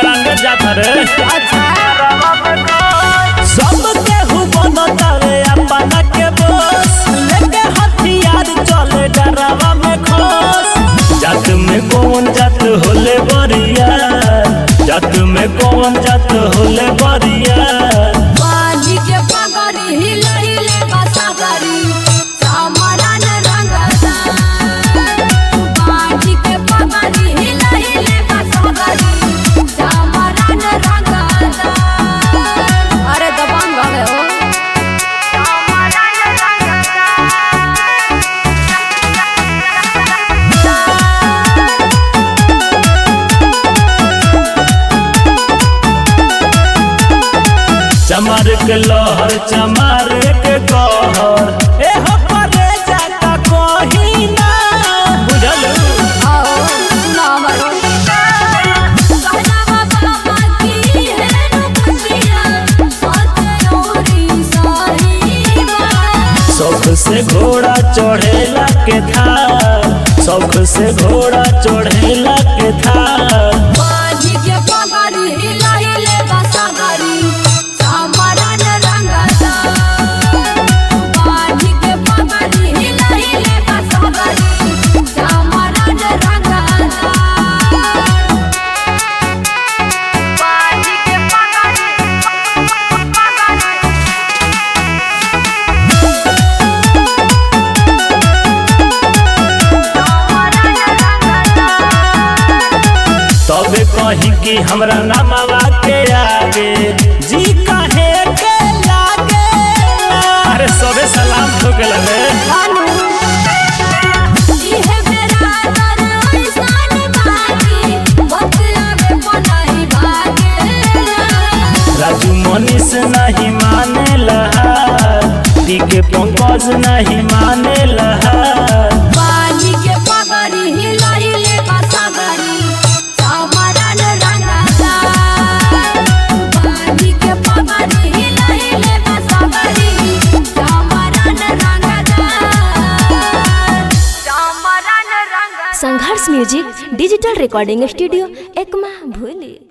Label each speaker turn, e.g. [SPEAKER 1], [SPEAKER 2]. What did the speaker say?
[SPEAKER 1] branded जाता रे
[SPEAKER 2] अच्छा
[SPEAKER 1] सब केहू बनतावे अपना के बस लेके हथियार चले डरावा में खोस जात में कौन जात होले बरिया जात में कौन जात होले बरिया
[SPEAKER 2] बाजी के पगड़ी हिलहिले बसागरी सामरान रंगदा बाजी के पगड़ी हिलहिले बसागरी सामरान रंगदा अरे दबंग गए हो
[SPEAKER 1] चमार के लहर चमार के कहर ए हो परे जाता कहीं ना बुझल
[SPEAKER 2] आओ सुना हमारो कहना बाबा की है रुपसिया सत्य ओरी साहिबा
[SPEAKER 1] शौक से घोड़ा चढ़ेला के थार शौक से घोड़ा चढ़ेला के थार
[SPEAKER 2] बाजी के पगड़ी हिलहिले बसागरी सामरान रंगदा बाजी के पगड़ी हिलहिले बसागरी सामरान रंगदा बाजी के
[SPEAKER 1] तबे कहीं कि हमरा नामवा के आगे जी कहे के लागे अरे सबे सलाम हो गेल रे
[SPEAKER 2] इहे मेरा दर ऐसान बाजी बतलावे पनाही भागे
[SPEAKER 1] राजू मनीष नहीं माने लहा दी के पंकज नहीं माने लहा
[SPEAKER 2] बाजी के पगड़ी हिलहिले बसागरी सामरान रंगदा बाजी के पगड़ी हिलहिले बसागरी सामरान रंगदा सामरान रंगदा
[SPEAKER 3] Sangharsh music digital recording studio Ekma भूली